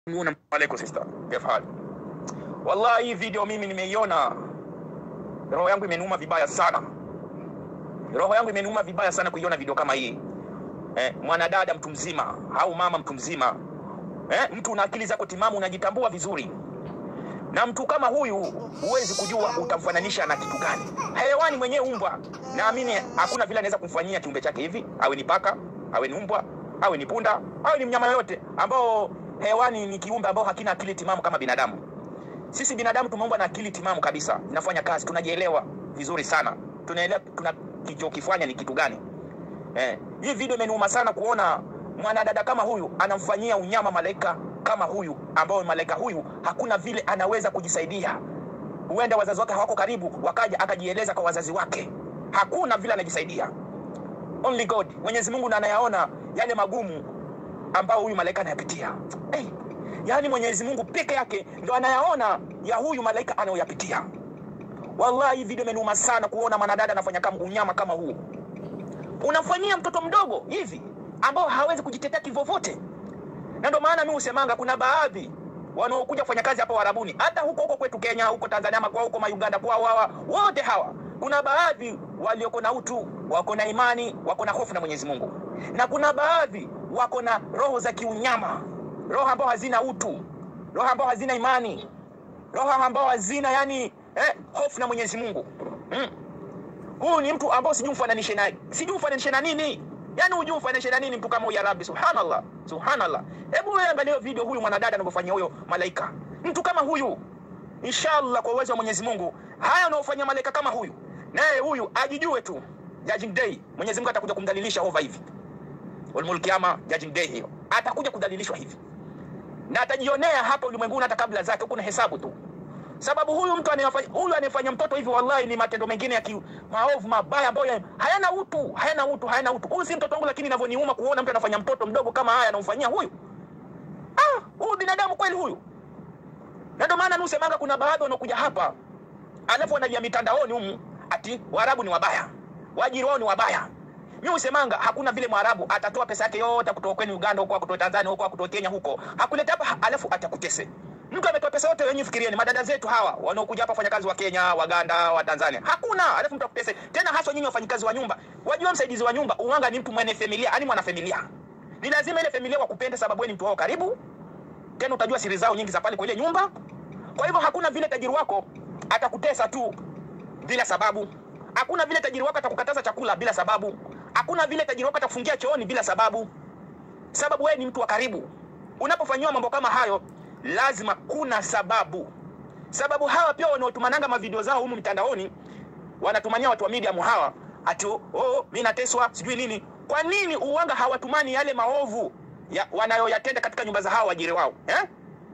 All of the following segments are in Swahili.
Muona alaikum sister. Kif hali? Wallahi hii video mimi nimeiona, roho yangu imeniuma vibaya sana, roho yangu imeniuma vibaya sana kuiona video kama hii eh, mwanadada mtu mzima au mama mtu mzima eh, mtu una akili zako timamu, unajitambua vizuri, na mtu kama huyu huwezi kujua utamfananisha na kitu gani. Hewani mwenyewe umbwa, naamini hakuna vile anaweza kumfanyia kiumbe chake hivi, awe ni paka, awe ni umbwa, awe ni punda, awe ni mnyama yoyote ambao hewani ni kiumbe ambao hakina akili timamu kama binadamu. Sisi binadamu tumeumbwa na akili timamu kabisa, inafanya kazi, tunajielewa vizuri sana, tunaelewa tuna kichokifanya ni kitu gani. Eh, hii video imeniuma sana kuona mwanadada kama huyu anamfanyia unyama malaika kama huyu, ambao malaika huyu hakuna vile anaweza kujisaidia. Huenda wazazi wake hawako karibu, wakaja akajieleza kwa wazazi wake, hakuna vile anajisaidia. Only God, Mwenyezi Mungu ndo anayaona yale magumu ambao huyu malaika anayapitia. Hey, yaani Mwenyezi Mungu peke yake ndo anayaona ya huyu malaika anayoyapitia. Wallahi, hii video imeniuma sana kuona mwanadada anafanya kama unyama kama huu. Unamfanyia mtoto mdogo hivi ambao hawezi kujitetea kivyovyote, na ndio maana mimi husemanga kuna baadhi wanaokuja kufanya kazi hapa Warabuni, hata huko huko kwetu Kenya, huko Tanzania, ama kwa huko Mayuganda, kwao hawa wote hawa, kuna baadhi walioko na utu, wako na imani, wako na hofu na Mwenyezi Mungu, na kuna baadhi wako na roho za kiunyama, roho ambao hazina utu, roho ambao hazina imani, roho ambao hazina yani eh, hofu na Mwenyezi Mungu mm. Huyu ni mtu ambao sijui mfananishe naye, sijui mfananishe na nini, yani hujui mfananishe na nini mtu kama huyu. Ya Rabbi, subhanallah, subhanallah. Hebu wewe angalia video huyu mwanadada anavyofanyia huyo malaika, mtu kama huyu. Inshallah, kwa uwezo wa Mwenyezi Mungu, haya anaofanyia malaika kama huyu, naye huyu ajijue tu, judging day Mwenyezi Mungu atakuja kumdhalilisha over hivi Ulmul Kiyama, judging day hiyo, atakuja kudhalilishwa hivi na atajionea hapa ulimwenguni hata kabla zake, huko na hesabu tu sababu huyu mtu anayefanya huyu anayefanya mtoto hivi, wallahi ni matendo mengine ya ki, maovu mabaya ambayo hayana utu, hayana utu, hayana utu. Huyu si mtoto wangu, lakini inavyoniuma kuona mtu anafanya mtoto mdogo kama haya anamfanyia huyu. Ah, huyu binadamu kweli huyu? Na ndio maana nusemanga kuna baadhi wanakuja hapa alafu wanaja mitandaoni humu ati Waarabu ni wabaya, waajiri wao ni wabaya. Mimi usemanga hakuna vile Mwarabu atatoa pesa yake yote kutoka kwenu Uganda huko, kutoka Tanzania huko, kutoka Kenya huko, hakuleta hapa alafu atakutese Mtu ametoa pesa yote, wenyewe fikirieni, madada zetu hawa wanaokuja hapa wafanyakazi wa Kenya, Waganda, wa Tanzania, hakuna alafu mtu akutese tena, haswa nyinyi wafanyikazi wa nyumba. Wajua msaidizi wa nyumba uwanga ni mtu mwenye familia, yani mwana familia, ni lazima ile familia wakupende, sababu wewe ni mtu wao karibu, tena utajua siri zao nyingi za pale kwa ile nyumba. Kwa hivyo hakuna vile tajiri wako atakutesa tu bila sababu, hakuna vile tajiri wako atakukataza chakula bila sababu, hakuna vile tajiri wako atakufungia chooni bila sababu, sababu wewe ni mtu wa karibu. Unapofanyiwa mambo kama hayo lazima kuna sababu. Sababu hawa pia wanaotumananga mavideo zao humu mitandaoni, wanatumania watu wa medium hawa ati oh, mimi nateswa sijui nini. Kwa nini uwanga hawatumani yale maovu ya, wanayoyatenda katika nyumba za hawa wajiri wao eh?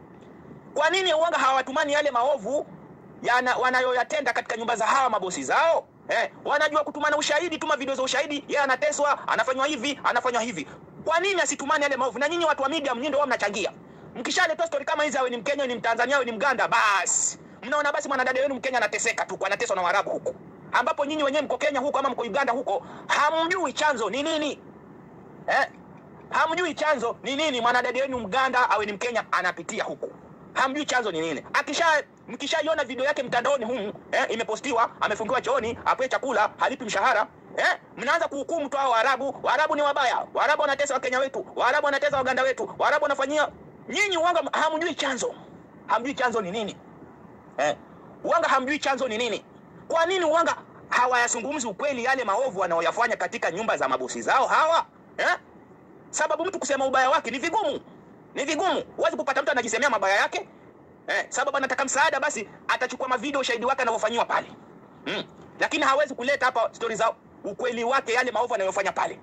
Kwa nini uwanga hawatumani yale maovu wanayoyatenda katika nyumba za hawa mabosi zao eh? Wanajua kutumana ushahidi, tuma video za ushahidi, yeye anateswa, anafanywa hivi, anafanywa hivi. Kwa nini asitumani yale maovu? Na nyinyi watu wa medium, nyinyi ndio mnachangia Mkishaleta story kama hizi, awe ni Mkenya, ni Mtanzania, awe ni Mganda, basi mnaona basi mwanadada wenu Mkenya anateseka tu, anateswa na Waarabu huko, ambapo nyinyi wenyewe mko Kenya huko ama mko Uganda huko, hamjui chanzo ni nini eh? Hamjui chanzo ni nini mwanadada wenu Mganda awe ni Mkenya anapitia huko, hamjui chanzo ni nini. Akisha mkishaiona video yake mtandaoni humu eh, imepostiwa, amefungiwa chooni, apewe chakula, halipi mshahara Eh, mnaanza kuhukumu tu hao Waarabu. Waarabu ni wabaya, Waarabu wanatesa Wakenya wetu, Waarabu wanatesa Waganda wetu, Waarabu wanafanyia Nyinyi uwanga hamjui chanzo, hamjui chanzo ni nini eh? Uwanga hamjui chanzo ni nini. Kwa nini uwanga hawayazungumzi ukweli yale maovu wanaoyafanya katika nyumba za mabosi zao hawa eh? Sababu mtu kusema ubaya wake ni vigumu, ni vigumu. Huwezi kupata mtu anajisemea mabaya yake eh? Sababu anataka msaada, basi atachukua mavideo ushahidi wake anavyofanyiwa pale mm. Lakini hawezi kuleta hapa stori za ukweli wake yale maovu anayofanya pale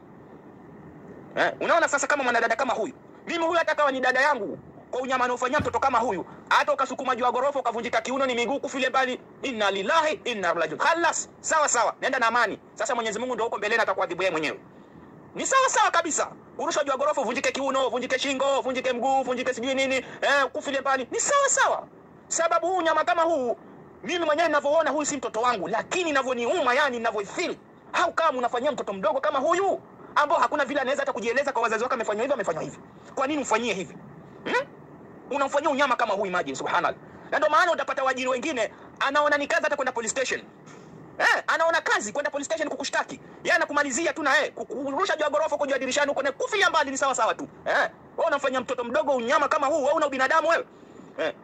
eh? Unaona sasa, kama mwanadada kama huyu mimi huyu hata kawa ni dada yangu, kwa unyama anaofanyia mtoto kama huyu, hata ukasukuma juu ya gorofa ukavunjika kiuno, ni miguu kufile mbali, inna lillahi inna ilaihi rajiun. Khalas, sawa sawa, nenda na amani. Sasa Mwenyezi Mungu ndio huko mbeleni atakuadhibu yeye mwenyewe. Ni sawa sawa kabisa, urusha juu ya gorofa, uvunjike kiuno, uvunjike shingo, uvunjike mguu, uvunjike sijui nini, eh, kufile mbali, ni sawa sawa. Sababu huu nyama kama huu, mimi mwenyewe ninavyoona huyu si mtoto wangu, lakini ninavyoniuma, yani ninavyoifeel, au kama unafanyia mtoto mdogo kama huyu ambao hakuna vile anaweza hata kujieleza kwa wazazi wake, amefanywa hivi, amefanywa hivi. Kwa nini mfanyie hivi hmm? unamfanyia unyama kama huu, imagine, subhanallah. Na ndio maana utapata waajiri wengine anaona ni kazi hata kwenda police station Eh, anaona kazi kwenda police station kukushtaki. Yeye anakumalizia tu na yeye kukurusha juu ya ghorofa huko juu ya dirishani huko na kufilia mbali ni sawa sawa tu. Eh, wewe unamfanyia mtoto mdogo unyama kama huu, wewe una ubinadamu wewe? Eh.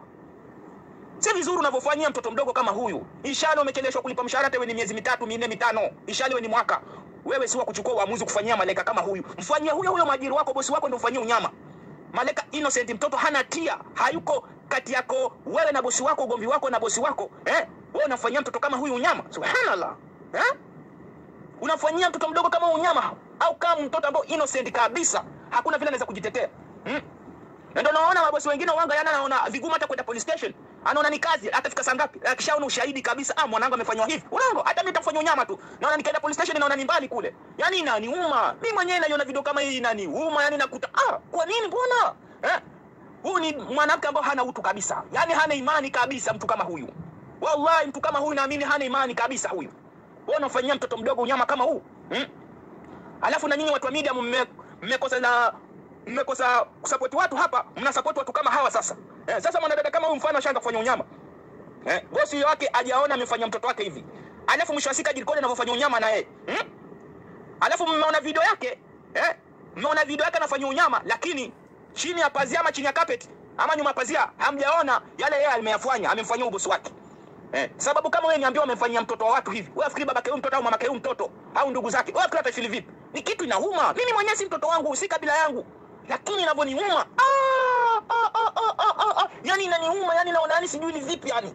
Si vizuri unavyofanyia mtoto mdogo kama huyu. Ishali umecheleshwa kulipa mshahara hata wewe ni miezi mitatu, minne, mitano. Ishali wewe ni mwaka. Wewe si wa kuchukua uamuzi kufanyia malaika kama huyu. Mfanyie huyo huyo mwajiri wako, bosi wako ndio ufanyie unyama. Malaika innocent, mtoto hana tia, hayuko kati yako wewe na bosi wako, ugomvi wako na bosi wako eh? Wewe unafanyia mtoto kama huyu unyama, subhanallah eh? Unafanyia mtoto mdogo kama unyama, au kama mtoto ambao innocent kabisa, hakuna vile anaweza kujitetea hmm? Na ndio naona mabosi wengine wanga yana naona vigumu hata kwenda police station. Anaona ni kazi, atafika saa ngapi? Akishaona ushahidi kabisa, ah, mwanangu amefanywa hivi. Unaongo, hata mimi nitafanya unyama tu. Naona nikaenda police station naona ni mbali kule. Yaani inaniuma. Mimi mwenyewe naiona video kama hii inaniuma, yani nakuta ah, kwa nini mbona? Eh? Huyu ni mwanamke ambao hana utu kabisa. Yaani hana imani kabisa mtu kama huyu. Wallahi mtu kama huyu naamini hana imani kabisa huyu. Wewe unafanyia mtoto mdogo unyama kama huu? Hmm? Alafu na nyinyi watu wa media mme- mmekosa na mmekosa kusupport watu hapa, mna support watu kama hawa sasa. Eh, sasa mwanadada kama huyu mfano ashaanza kufanya unyama. Eh, bosi wake ajaona amefanya mtoto wake hivi. Alafu mwisho wa siku ajirikodi anavyofanya unyama na yeye. Hmm? Alafu mmeona video yake, eh? Mmeona video yake anafanya unyama lakini chini ya pazia ama chini ya carpet ama nyuma ya pazia hamjaona yale yeye ameyafanya, amemfanyia ubosi wake. Eh, sababu kama wewe niambiwa umemfanyia mtoto wa watu hivi, wewe afikiri babake huyu mtoto au mamake huyu mtoto au ndugu zake, wewe afikiri atafili vipi? Ni kitu inauma. Mimi mwenyewe si mtoto wangu, si kabila yangu, lakini inavyoniuma ah, ah, ah, ah, ah, ah, ah. Yani inaniuma, yani naona yani sijui ni vipi yani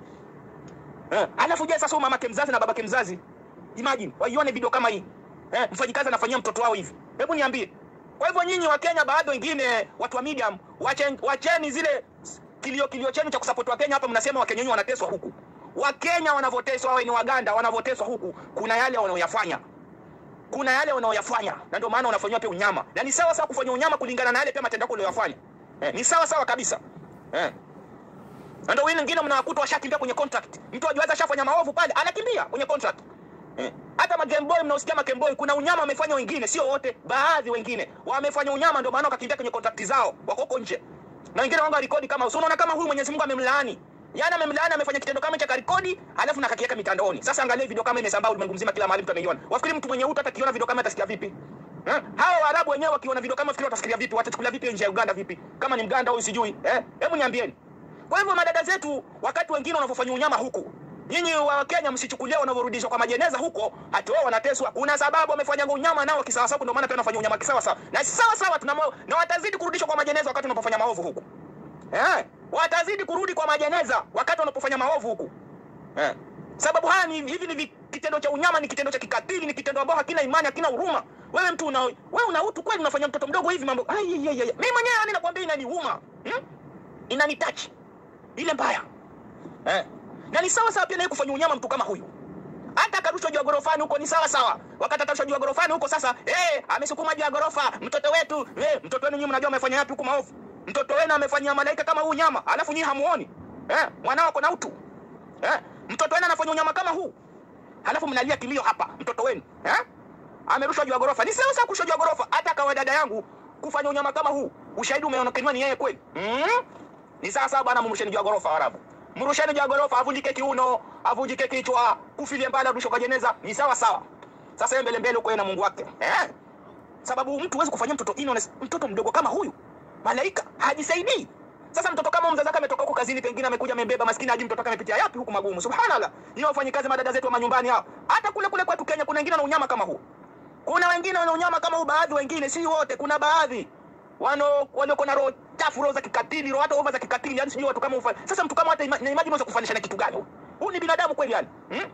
eh. Alafu je, sasa huyu mamake mzazi na babake mzazi, imagine waione video kama hii eh, mfanyikazi anafanyia mtoto wao hivi, hebu niambie. Kwa hivyo nyinyi wa Kenya, baadhi wengine watu wa medium, wacheni, wacheni zile kilio kilio chenu cha kusupport wa Kenya hapa, mnasema Wakenya wenyewe wanateswa huku. Wakenya wanavyoteswa, wawe ni Waganda wanavyoteswa huku, kuna yale wanaoyafanya kuna yale wanaoyafanya na ndio maana unafanywa pia unyama, na ni sawa sawa kufanya unyama kulingana na yale pia matendo yako uliyofanya. Eh, ni sawa sawa kabisa eh. Na ndio wengine wengine mnawakuta washakimbia kwenye contract. Mtu ajiwaza ashafanya maovu pale, anakimbia kwenye contract. Eh. Hata ma Game Boy mnaosikia ma Game Boy kuna unyama wamefanya wengine, sio wote, baadhi wengine wamefanya unyama, ndio maana wakakimbia kwenye contract zao, wako huko nje. Na wengine wanga rekodi kama usio unaona kama huyu Mwenyezi Mungu amemlaani. Yaani amemlaani amefanya kitendo kama cha karikodi, alafu na kakiweka mitandaoni. Sasa angalia video kama imesambaa ulimwengu mzima kila mahali mtu ameiona. Wafikiri mtu mwenye utu hata kiona video kama atasikia vipi? Eh? Hawa Waarabu wenyewe wakiona video kama fikiri watafikiria vipi? Watachukulia vipi nje ya Uganda vipi? Kama ni Mganda au sijui. Eh? Hebu niambieni. Kwa hivyo madada zetu wakati wengine wanavyofanya unyama huku Nyinyi wa Kenya msichukulia wanavyorudishwa kwa majeneza huko hati wao wanateswa. Kuna sababu wamefanya unyama nao kisawa sawa, ndio maana pia wanafanya unyama kisawa sawa. Na sawa sawa tunamo na watazidi kurudishwa kwa majeneza wakati wanapofanya maovu huku. Eh? Watazidi kurudi kwa majeneza wakati wanapofanya maovu huku. Eh? Sababu haya ni hivi ni vi- kitendo cha unyama, ni kitendo cha kikatili, ni kitendo ambao hakina imani, hakina huruma. Wewe mtu una wewe una utu kweli, unafanya mtoto mdogo hivi mambo. Ai, ai, ai, ai. Mimi mwenyewe yani nakwambia inaniuma. Hmm? Inanitouch. Ile mbaya. Eh? Na ni sawa sawa pia naye kufanya unyama mtu kama huyu. Hata akarushwa juu ya gorofani huko ni sawa sawa. Wakati atarushwa juu ya gorofani huko sasa, eh, amesukuma juu ya gorofa, mtoto wetu, eh, mtoto wenu nyinyi mnajua amefanya yapi huko maovu. Mtoto wenu amefanyia malaika kama huu nyama, alafu nyinyi hamuoni. Eh, mwanao ako na utu. Eh, mtoto wenu anafanya unyama kama huu. Halafu mnalia kilio hapa, mtoto wenu, eh? Amerushwa juu ya gorofa. Ni sawa sawa kurushwa juu ya gorofa. Hata kawa dada yangu kufanya unyama kama huu, ushahidi umeonekana ni yeye kweli. Mm? Ni sawa sawa bwana, mrusheni juu ya gorofa Waarabu. Mrusheni juu ya gorofa, avunjike kiuno, avunjike kichwa, kufilie mbali, arushwe kwa jeneza. Ni sawa sawa. Sasa yeye mbele mbele huko yeye na Mungu wake. Eh? Sababu mtu huwezi kufanyia mtoto innocent, mtoto mdogo kama huyu. Malaika hajisaidii. Sasa mtoto kama mzazi wake ametoka huko kazini, pengine amekuja amebeba, maskini haji mtoto wake amepitia yapi huku magumu. Subhanallah. Ni wafanyikazi madada zetu wa manyumbani hao. Hata kule kule kwetu Kenya kuna wengine wana unyama kama huu. Kuna wengine wana unyama kama huu, baadhi wengine, si wote. Kuna baadhi wano walioko na roho chafu, roho za kikatili, roho hata ova za kikatili, yani sijui watu kama ufanye. Sasa mtu kama hata ima, na imagine unaweza kufanisha na kitu gani? huyu? Huyu ni binadamu kweli yani? Hmm?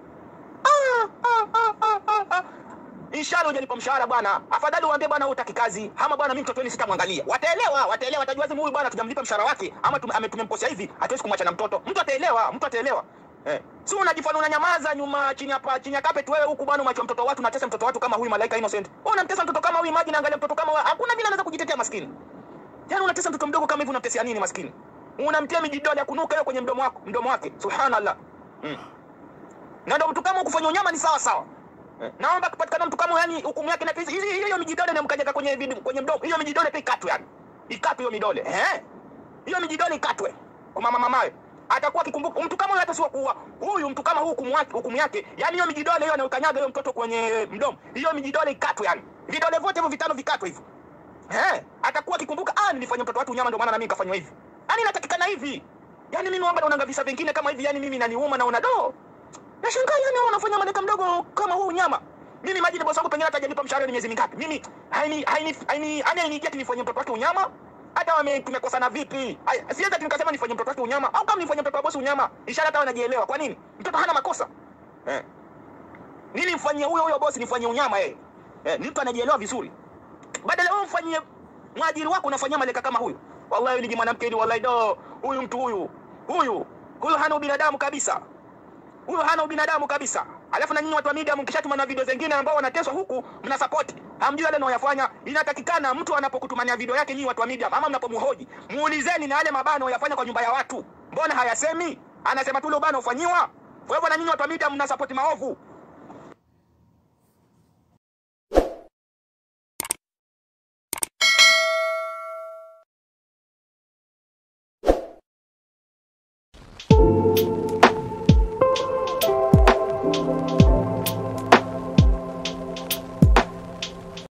Ah, ah, ah, ah, ah, ah. Inshallah hujalipa mshahara bwana. Afadhali uambie bwana hutaki kazi. Ama bwana mimi mtoto wenu sitamwangalia. Wataelewa, wataelewa, watajua zimu huyu bwana tujamlipa mshahara wake ama tum- ame- tumemkosea hivi, hatuwezi kumwacha na mtoto. Mtu ataelewa, mtu ataelewa. Eh. Si unajifanya unanyamaza nyuma chini hapa chini ya carpet wewe huku bwana umachwa mtoto wa watu unatesa mtoto wa watu kama huyu malaika innocent. Wewe unamtesa mtoto kama huyu imagine angalia mtoto kama wewe. Hakuna vile anaweza kujitetea maskini. Yaani unatesa mtoto mdogo kama hivi unamtesia nini maskini? Unamtia mijidole ya kunuka yeye kwenye mdomo wako, mdomo wake. Subhanallah. Mm. Na ndio mtu kama kufanya unyama ni sawa sawa. Eh, Naomba kupatikana mtu kama yani hukumu yake na hizi hizi- hiyo mijidole na mkajaka kwenye vid- kwenye mdomo. Hiyo mijidole pia ikatwe yani. Ikatwe hiyo midole. Eh? hiyo mijidole ikatwe kwa mama mamaye atakuwa akikumbuka mtu kama huyu hata sio kuua huyu mtu kama huu hukumu yake hukumu yake yani hiyo mijidole hiyo anayokanyaga hiyo mtoto kwenye mdomo hiyo mijidole ikatwe yani vidole vyote hivyo vitano vikatwe hivyo eh atakuwa akikumbuka ah nilifanya mtoto watu unyama ndio maana na mimi nikafanywa hivi yani inatakikana hivi yani mimi wanga naona visa vingine kama hivi yani mimi naniuma naona do nashangaa yani wanafanya madeka mdogo kama huu unyama mimi maji bosi wangu pengine hata hajanipa mshahara ni miezi mingapi mimi haini haini haini yani hainijia nifanye mtoto wake unyama hata wame tumekosana vipi Haya, siwezi ati nikasema nifanye mtoto wake unyama au kama nifanye mtoto wa bosi unyama ishara hata wanajielewa kwa nini mtoto hana makosa eh nini mfanyie huyo huyo bosi nifanyie unyama yeye eh ni mtu anajielewa vizuri badala wewe mfanyie mwajiri wako unafanyia maleka kama huyu wallahi ni mwanamke hili wallahi do huyu mtu huyu huyu huyu hana ubinadamu kabisa huyo hana ubinadamu kabisa. Alafu na nyinyi watu wa media mkishatuma na video zingine ambao wanateswa huku mna support. Hamjui yale anayoyafanya. Inatakikana mtu anapokutumania video yake nyinyi watu wa media ama mnapomhoji, muulizeni na yale mabano anayoyafanya kwa nyumba ya watu. Mbona hayasemi? Anasema tu ule ubano ufanyiwa. Kwa hivyo na nyinyi watu wa media mna support maovu.